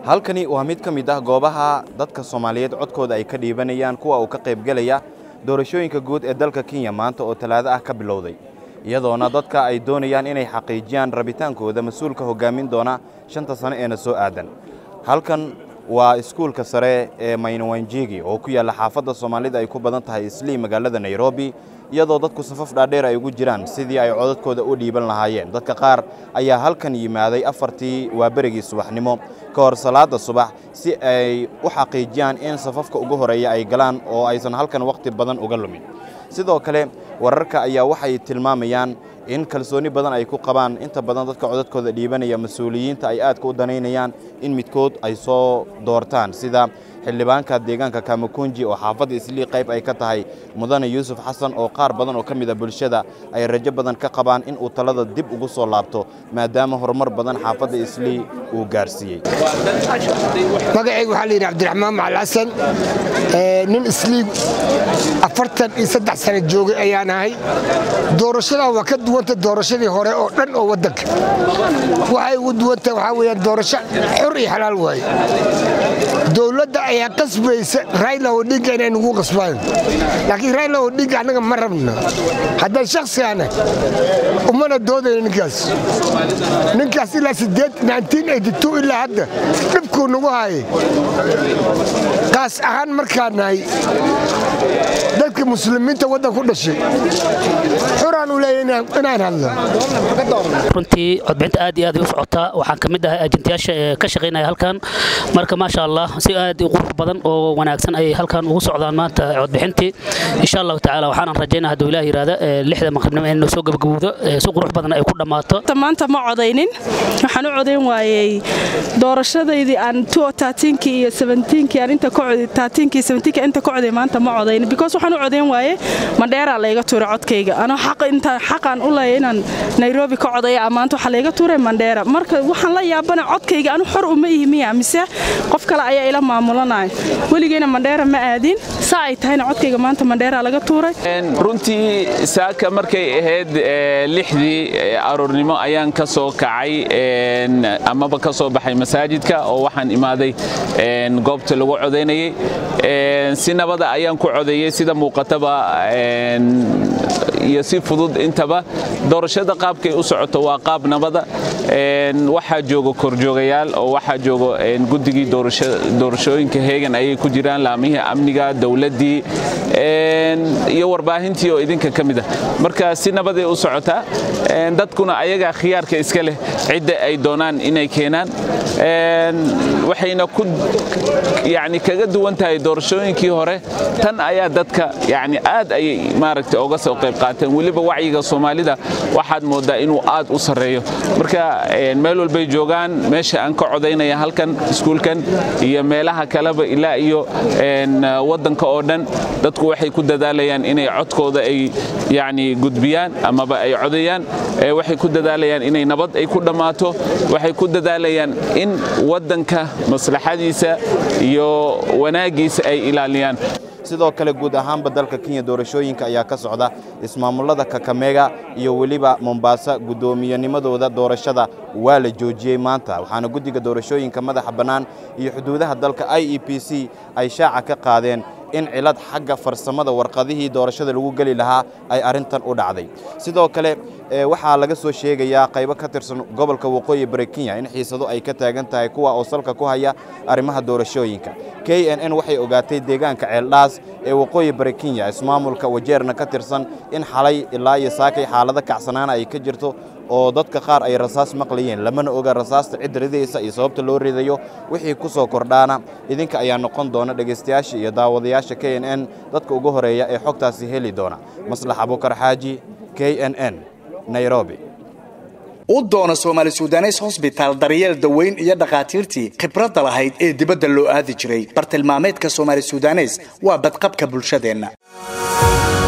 halkani waa mid ka mid ah goobaha dadka soomaaliyeed codkooda ay ka dhiibanayaan kuwa uu ka qaybgelaya doorashooyinka guud ee dalka kenya maanta oo talaado ah ka bilowday iyadoona dadka ay doonayaan inay xaqiijiyaan rabitaankooda mas-uulka hoggaamin doona shanta sano eena soo aadan halkan waa iskuulka sare ee maynawanjigi oo ku yaalla xaafadda soomaalida ay ku badan tahay islii magaalada nairobi iyadoo dadku safaf dhaadheer ay ugu jiraan sidii ay codadkooda u dhiiban lahaayeen dadka qaar ayaa halkan yimaaday afartii waa berigii subaxnimo ka hor salaada subax si ay u xaqiijiyaan in safafka ugu horeeya ay galaan oo aysan halkan wakhti badan uga lumin sidoo kale wararka ayaa waxay tilmaamayaan in kalsooni badan ay ku qabaan inta badan dadka codadkooda dhiibanaya mas-uuliyiinta ay aadka u danaynayaan in midkood ay soo doortaan sida xildhibaanka deegaanka kamakunji oo xaafadda islii qayb ay ka tahay mudane yuusuf xasan oo qaar badan oo ka mid a bulshada ay rajo badan ka qabaan in uu talada dib ugu soo laabto maadaama horumar badan xaafadda islii uu gaarsiiyey magacayga waxaa layidhi cabdiraxmaan macal xasan nin islii afartan iyo saddex sano joogay ayaan ahay doorashadan waa ka duwanta doorashadii hore oo dhan oo waddanka waxay ugu duwanta waxaa weyaan doorasho xor iyo xalaal waaye dowladda ayaa qasbaysa rayla odhinga inay nugu qasbaan laakiin rayla odhinga annaga ma rabno haddaan shakhsigaana umana doodayno ninkaas ninkaas ilaa ilaa hadda dhibkuu nagu haayay qaas ahaan markaan nahay dadka muslimiinta waddan ku dhashay xuraan u leeya inaan hadlo runtii codbixinta aad iyo aad u socotaa waxaan ka mid ahay ajendayaasha ee ka shaqaynaya halkan marka maasha allah si aad u qurux badan oo wanaagsan ayay halkan ugu socdaan maanta codbixintii insha allahu tacaala waxaanan rajaynaa hadduu ilaah yidhaahda lixda maqribnimo inay soo gabagabowdo si qurux badan ay ku dhammaato maanta ma codaynin waxaan u codayn waayey doorashadaydii aan kii iyo kii aan inta kii kii inta ka coday maanta ma codaynin because waxaan u codayn waaye mandheeraa layga tuuray codkayga anoo intaan xaqaan u leeya inaan nairobi ka codaya maanta waxaa layga tuuray mandheera marka waxaan la yaabana codkayga anu xor uma ihi miya mise qof kale ayaa ila maamulanaya weligeyna mandheera ma aadin saa ay tahayna codkayga maanta mandheeraa laga tuuray runtii saaka markay ahayd lixdii aroornimo ayaan ka soo kacay amaba ka soo baxay masaajidka oo waxaan imaaday goobta lagu codaynayay si nabada ayaan ku codeeyey sida muuqataba iyo si fudud intaba doorashada qaabkay u socoto waa qaab nabada waxaa jooga korjoogayaal oo waxaa jooga guddigii doorashooyinka heegan ayay ku jiraan laamihii amniga dowladdii iyo warbaahintii oo idinka ka mid ah marka si nabaday u socotaa dadkuna ayagaa khiyaarka iska leh cidda ay doonaan inay keenaan waxayna ku yani kaga duwan tahay doorashooyinkii hore tan ayaa dadka yani aad ayay maaragtay oga soo qayb qaateen weliba wacyiga soomaalida waxaad moodaa inuu aad u sarreeyo marka meel walbay joogaan meesha aan ka codaynaya halkan iskuulkan iyo meelaha kaleba ilaa iyo waddanka oo dhan dadku waxay ku dadaalayaan inay codkooda ay yani gudbiyaan amaba ay codayaan waxay ku dadaalayaan inay nabad ay ku dhammaato waxay ku dadaalayaan in waddanka maslaxadiisa iyo wanaaggiisa ay ilaaliyaan sidoo kale guud ahaanba dalka kenya doorashooyinka ayaa ka socda ismaamullada kakamega iyo weliba mombaasa guddoomiyennimadooda doorashada waa la joojiyey maanta waxaana guddiga doorashooyinka madaxa bannaan iyo xuduudaha dalka i e b c ay shaaca ka qaadeen in cilad xagga farsamada warqadihii doorashada lagu geli lahaa ay arrintan u dhacday sidoo kale waxaa laga soo sheegayaa qaybo ka tirsan gobolka waqooyi bari kenya in xiisado ay ka taagan tahay kuwa oo salka ku haya arrimaha doorashooyinka k n n waxay ogaatay deegaanka ceeldhaas ee waqooyi bari kenya ismaamulka wajeerna ka tirsan in xalay ilaa iyo saakay xaalado kacsanaana ay ka jirto oo dadka qaar ay rasaas maqlayeen lamana oga rasaasta cid ridaysa iyo sababta loo ridayo wixii ku soo kordhaana idinka ayaa noqon doona dhegaystayaasha iyo daawadayaasha k n n dadka ugu horeeya ee xogtaasi heli doona maslax abukar xaaji k n n nairobi u doona soomaali sudanes hosbitaal daryeel daweyn iyo dhakhaatiirtii khibradda lahayd ee dibadda loo aadi jiray bartilmaameedka soomaali sudanes waa badqabka bulshadeenna